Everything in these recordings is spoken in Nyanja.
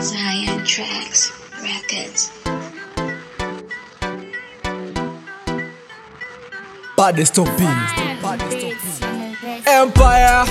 Zion Tracks Records. Baddest of being. Empire.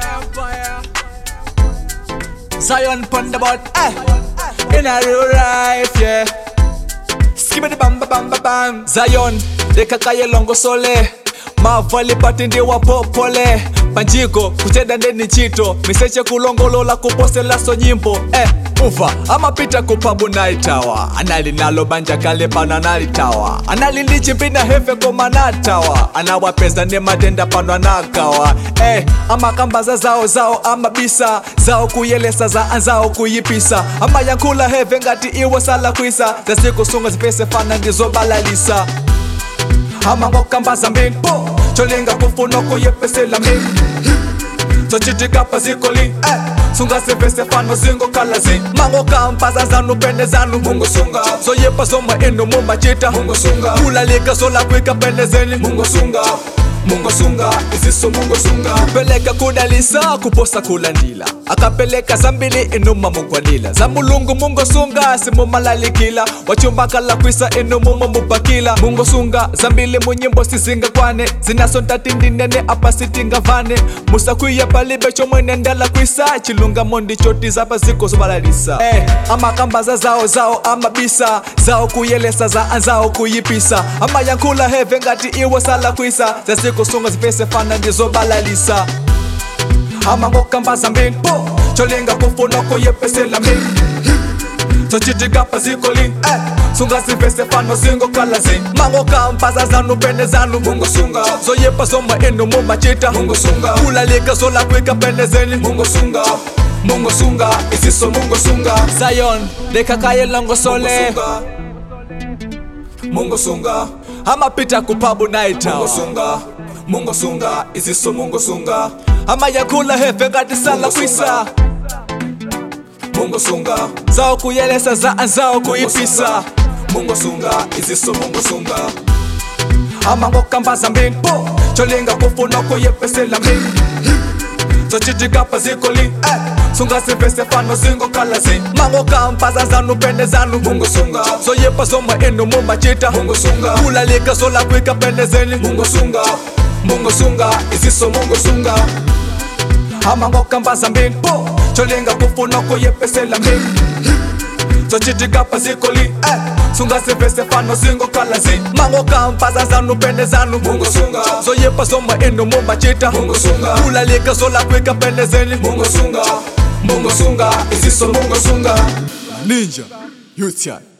Zion Thunderbolt. Eh. In a real life, yeah. Skibbity bam bam bam bam bam. Zion. Dekakaye longo sole. mavali pati ndi wapopole panjiko kucheda ndeni chito miseche kulongolola kuposelaso nyimbo eh, uva amapita kupabu naitawa anali nalo banja kale pano analitawa anali ndi chimpina hefe koma natawa anawapeza ndi matenda pano anagawa eh, amakambaza zawo zawo amabisa zawo kuyelesa za anzawo kuyipisa amayankhula heve ngati iwo sala kwisa zasikusunga zipese fana ndizobalalisa amangokambaza mimpo cholinga kufuna kuyepesela mimi zochitika pazikoli eh. sungasivese fano zingokhala zi mangokampaza zanu pene zanu mungosunga zoyepa zomwe inu mumachita mungosunga kulalika zolakwika pene zeni mungosunga mungosunga iziso mungosunga peleka kudalisa kuposa kulandila akapeleka zambili inuma mugwanila za mulungu mungosunga simumalalikila wachumbakala kwisa inu mumamupakila mungosunga zambili munyimbo sizingakwane zinaso ntatindinene apa sitingavane musakwiya palibe chomwene ndala kwisa chilungamo ndichoti zapa ziko zobalalisa eh, amakambaza zawo zawo amabisa zawo kuyelesa za anzawo kuyipisa amayankhula heve ngati iwo sala kwisa zazikusunga zipese fana ndizobalalisa amangokambaza mimpo cholinga kufuna kuyepesela mimi zochitika pazikoli eh. sungazivese fano zingokhala zi mangokampaza zanu pene zanu mungosunga zoyepa zomwe inu mumachita mungosunga kulalika zolakwika pene zeni mungosunga mungosunga iziso mungosunga zion dekakaye longosole mungosunga amapita kupabu naita mungosunga mungosunga iziso mungosunga amayankhula heve ngati sala kwisa mungosunga zawo kuyelesa za anzawo kuyipisa mungosunga iziso mungosunga amangokambaza mimpo cholinga kufuna kuyepesela mimi zochitika pazikoli eh. sungasivese fano zingokhala zi mangokampaza zanu pene zanu mungosunga zoyepa zomwe inu mumachita mungosunga kulalika zolakwika pene zeni mungosunga mungosunga iziso mungosunga amangokambaza mimpo cholinga kufuna kuyepesela mimi zochitika pazikoli eh. sungasivese fano zingokhala zi mangokampaza zanu pene zanu mungosunga zoyepa zomwe inu mumachita mungosunga kulalika zolakwika pene zeni mungosunga mungosunga iziso mungosunga ninja youth